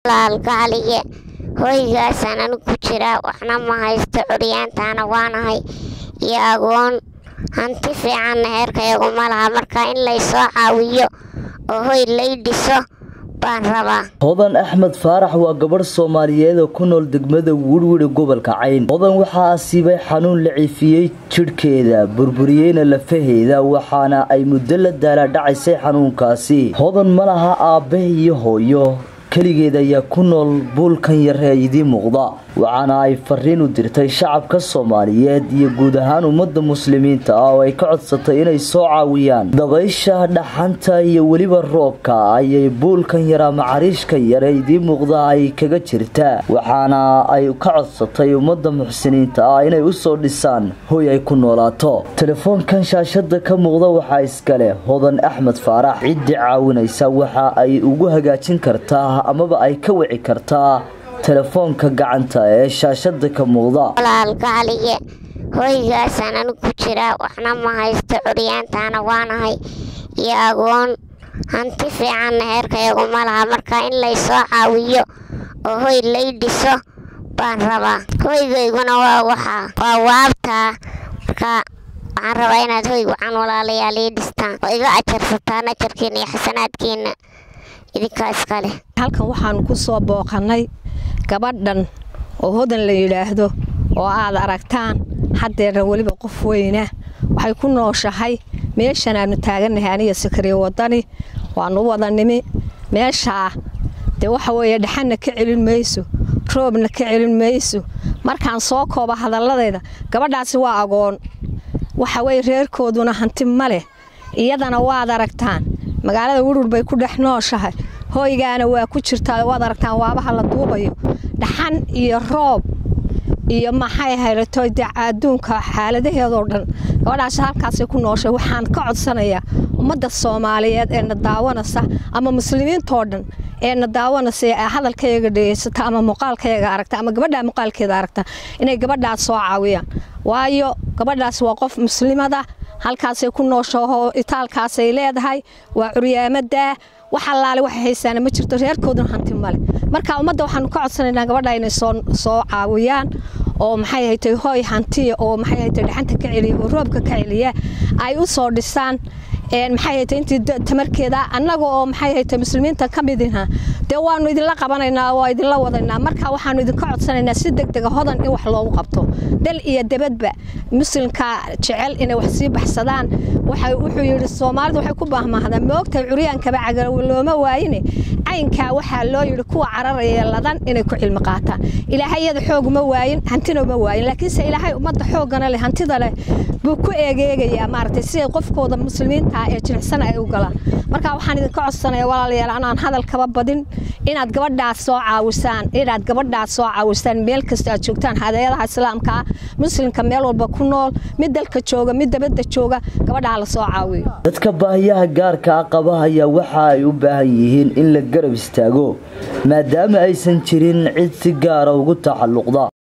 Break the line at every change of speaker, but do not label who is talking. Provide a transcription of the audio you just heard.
walaalgaaliye hoygaasaan anigu ku jiraa waxna ma haysto curyaantaana waanahay iyo agoon hanti fiicanna heerkayagu ma laha marka in laysoo caawiyo oo hoy lay dhiso baan rabaa
hodan axmed faarax waa gabadh soomaaliyeed oo ku nool degmada wirwiri gobolka cayn hodan waxaa asiibay xanuun la ciifiyey jidhkeeda burburiyeyna lafaheeda waxaana ay muddo la daalaadhacaysay xanuunkaasi hodan ma laha aabbe iyo hooyo keligeed ayaa ku nool buulkan yar ee idiin muuqda waxaana ay fariin u dirtay shacabka soomaaliyeed iyo guud ahaan ummadda muslimiinta ah oo ay ka codsatay inay soo caawiyaan dabaysha dhaxanta iyo weliba roobka ayay buulkan yar ama cariishka yar ee idiin muuqda ay kaga jirtaa waxaana ay ka codsatay ummadda muxsiniinta ah inay usoo dhisaan hoy ay ku noolaato telefoonkan shaashada ka muuqda waxaa iskale hodan axmed faarax ciddii caawinaysa waxa ay ugu hagaajin kartaa amaba ay ka wici kartaa telefoonka gacanta ee shaashada ka muuqda
walaalgaaliye hoygaasaan anigu ku jiraa waxna ma haysto curyaantaana waanahay iyo agoon hanti fiicanna heerkayagu ma laha marka in laysoo caawiyo oo hoy lay dhiso baan rabaa hoygayguna waa waxaa waa waabtaa marka waxaan rabaa inaad hoy wacan walaalayaal ii dhistaan oo iga ajarsataan ajarkiina iyo xasanaadkiina idinkaa iskale
halkan waxaanu ku soo booqannay gabadhan oo hodan la yidhaahdo oo aad aragtaan haddeerna weliba qof weyna waxay ku nooshahay meeshan aanu taagannahay aniga sakariye wadani waanu wada nimi meeshaa dee waxa weeye dhaxanna ka celin mayso roobna ka celin mayso markaan soo kooba hadalladeeda gabadhaasi waa agoon waxa weye reerkooduna hanti ma leh iyadana waad aragtaan magaalada wirwur bay ku dhex nooshahay hoygaana waa ku jirtaa waad aragtaan waabaha la duubayo dhaxan iyo roob iyo maxay hayrato dee adduunka xaaladaheedoo dhan gabadhaasi halkaasay ku nooshay waxaan ka codsanayaa ummadda soomaaliyeed ee na daawanaysa ama muslimiintoo dhan ee na daawanaysa ee hadalkayaga dhegeysata ama muuqaalkayaga aragta ama gabadhaa muuqaalkeeda aragta inay gabadhaas soo caawiyaan waayo gabadhaas waa qof muslimada halkaasay ku nooshaho itaalkaasay leedahay waa curyaamadaa wax allaale waxay haysaana ma jirto reerkooduna hanti male marka ummadda waxaanu ka codsanaynaa gabadha inay soo caawiyaan oo maxay haytay hooy hantiya oo maxay haytay dhaxanta ka celiya oo roobka ka celiya ay u soo dhisaan maxay haytay intii tamarkeeda annaga oo maxay haytay muslimiinta ka midina dee waanu idinla qabanaynaa waa idinla wadaynaa marka waxaanu idinka codsanaynaa si degdega hodan in wax loogu qabto dal iyo debadba muslimka jecel inay wax sii baxsadaan wuxuu yidhi soomaalidu waxay ku baahmaahdaa moogtahay curyaankaba cagalow looma waayine caynkaa waxaa loo yidhi kuwa cararaya ladan inay ku cilmi qaataan ilaahay iyada xoog ma waayin hantina ma waayin laakiinse ilaahay ummadda xooggana leh hantida leh buu ku eegeegayaa maaragtay siday qofkooda muslimiinta ee jilicsan ay u galaan marka waxaan idinka codsanaya walaalayaal anaan hadalkaba badin inaad gabadhaas soo caawisaan inaad gabadhaas soo caawisaan meel kasta aad joogtaan hadeeyadaha islaamka muslimka meel walba ku nool mid dalka jooga mid dabadda jooga gabadhaa la soo caawiyo
dadka baahiyaha gaarka ah qaba ayaa waxa ay u baahan yihiin in la garab istaago maadaama aysan jirin cid si gaara ugu taxalluqda